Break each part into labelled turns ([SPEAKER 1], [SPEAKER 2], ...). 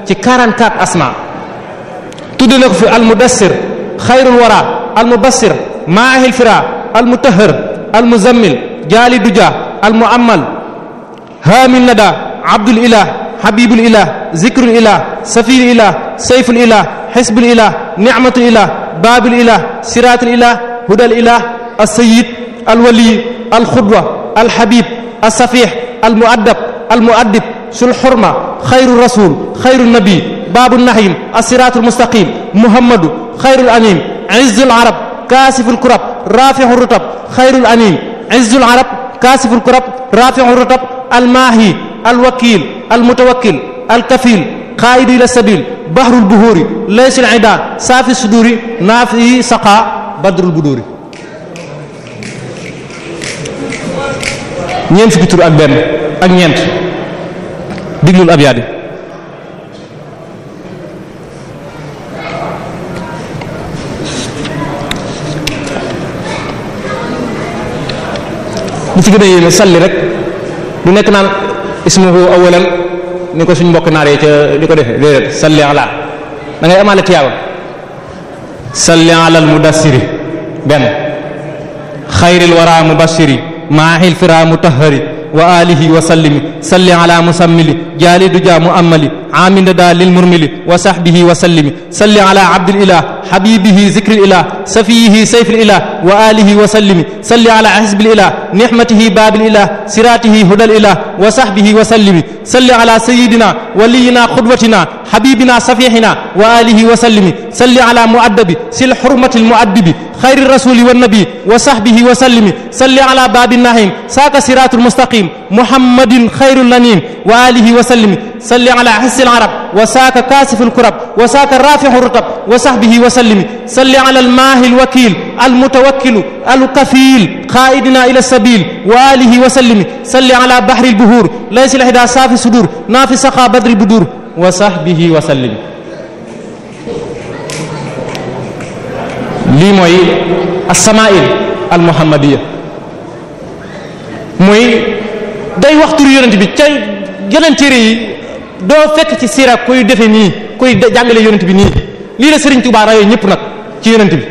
[SPEAKER 1] ci 44 asma tudde na ko fi almudassir xayrul wara almubassir maahil fira almutahhar almuzammil jaali duja almuammal haamil nada abdul ilah habibul ilah zikrul ilah safil ilah sayful ilah xisbul ilah nicmatul ilah babil ilah siratul ilah hudal ilah alsayid alwali alxudwa alhabib alsafix almuaddab almuaddib sul xurma xayru rasul xayru nabi baabu nahim alsiratul mustaqim muhammadu xayrul anim izzul arab kaasiful kurab rafixu rutab xayrul anim izzul arab kaasiful kurab rafixu rutab almaahi alwakil almutawakkil alkafil qaidu ila sabil bahrul buhuri laysul ida saafi suduri naafi saqa badrul buduri ñeent fukki tur ak benn ak ñeent diglul abyaat yi li ci gën a yéeme salli rek du nekk naan ismuhu awalan ni ko suñ mbokk naar yi ca di ko defee déedéet salli ala da ngay amaale tiyaaba salli ala al mudassiri benn xayril wara mubashiri maahil fira mutahhari wa alihi wa sallimi salli ala musammili jaali duja muammali amina da lil murmili wa sahbihi wa sallimi salli ala abdil ilah habibihi zikril ilah safiyihi sayfil ilah wa alihi wa sallimi salli ala hisbil ilah nihmatihi babil ilah siratihi hudal ilah wa sahbihi wa sallimi salli ala sayyidina waliyina qudwatina habibina safihina wa alihi wa sallimi salli ala muaddabi sil hurmatil muaddibi خير الرسول والنبي وصحبه وسلم صل على باب النعيم ساك صراط المستقيم محمد خير الأنيم وآله وسلم صل على حس العرب وساك كاسف الكرب وساك رافع الرطب وصحبه وسلم صل على الماهي الوكيل المتوكل الكفيل قائدنا إلى السبيل وآله وسلم صل على بحر البهور ليس الهدى صافي صدور نافي سقى بدر البدور وصحبه وسلم lii mooy as-samaa'il al-muhammadiyya mooy day wax turu yonent bi ca yeneen téere yi doo fekk ci siira kuy defe nii kuy jàngale yonent bi nii lii la Serigne Touba rayoo ñëpp nag ci yonent bi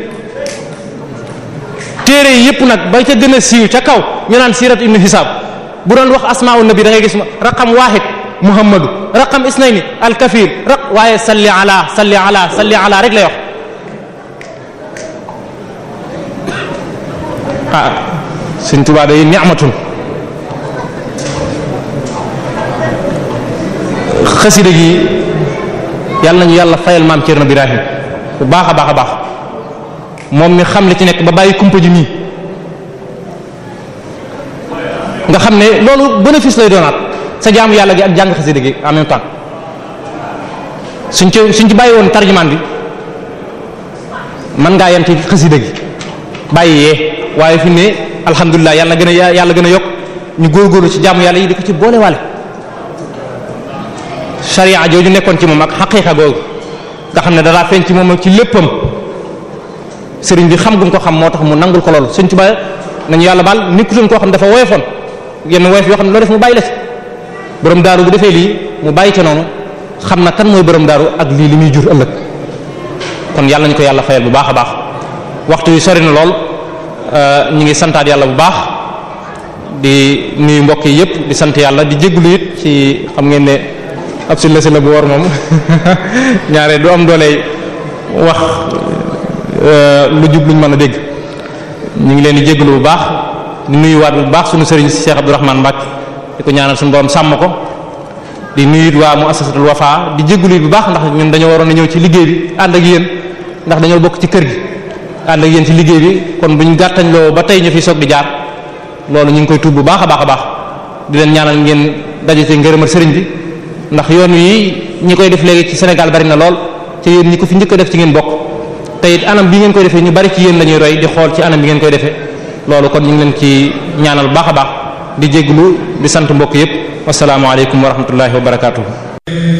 [SPEAKER 1] téere yi yëpp nag ba ca gën a siiw ca kaw ñu naan siirat ibnu hisaab bu doon wax asmaa'u nabi da ngay gis raqam waahid muhammadu raqam isnayni al-kafir raq waaye salli ala salli ala salli ala rek lay wax ah Sëriñ Tuubaa day ni'matun xasida gi yàlla nañu yàlla fayal maam Cerno Birahim bu baax a baax a baax moom mi xam li ci nekk ba bàyyi kumpa ji nii nga xam ne loolu bénéfice lay doonaat sa jaamu yàlla gi ak jàng xasida gi en même temps suñ ci suñ ci bàyyi woon tarjumaan bi mën ngaa yem ci xasida gi bàyyi yee waaye fi ne alhamdulilah yàlla gën a yàlla gën a yokk ñu góorgóorlu ci jaamu yàlla yi di ko ci boolewaale sharia jooju nekkoon ci moom ak xaqiiqa googu nga xam ne danaa feeñ ci moom ak ci léppam sëriñ bi xam gum ko xam moo tax mu nangul ko loolu sëñ Tuubaa nañu yàlla baal nekkutoon koo xam dafa woyofoon yenn woyof yoo xam ne loo def mu bàyyi la ci borom daaru bu defee lii mu bàyyi ca noonu xam na kan mooy borom daaru ak lii li muy jur ëllëg kon yàlla nañu ko yàlla fayal bu baax a baax waxtu wi sori na lool ñu ngi santaat yàlla bu baax di nuyu mbokk yi yëpp di sant yàlla di jégalu it ci xam ngeen ne ab si la si la bu war moom ñaare du am doole wax lu jub luñ mën a dégg ñu ngi leen di jégalu bu baax di nuyuwaat bu baax suñu sëriñ Cheikh Abdourahmane Mbacke di ko ñaanal suñu borom sàmm ko di nuyu it waa muassasatul Wafa di jégalu it bu baax ndax ñun dañoo waroon a ñëw ci liggéey bi ànd ak yéen ndax dañoo bokk ci kër gi. ànd ak yéen ci liggéey bi kon buñ gàttañ loo ba tey ñu fi soog di jaar loolu ñu ngi koy tuub bu baax a baax a baax di leen ñaanal ngeen daje ci ngërëmal sëriñ bi ndax yoon wi ñi koy def léegi ci Sénégal bari na lool te yéen ñi ko fi njëkk a def ci ngeen bokk te it anam bi ngeen koy defee ñu bari ci yéen la ñuy roy di xool ci anam bi ngeen koy defee loolu kon ñu ngi leen ci ñaanal bu baax a baax di jégglu di sant mbokk yépp wassalaamu aleykum wa rahmatullahi wa barakatuh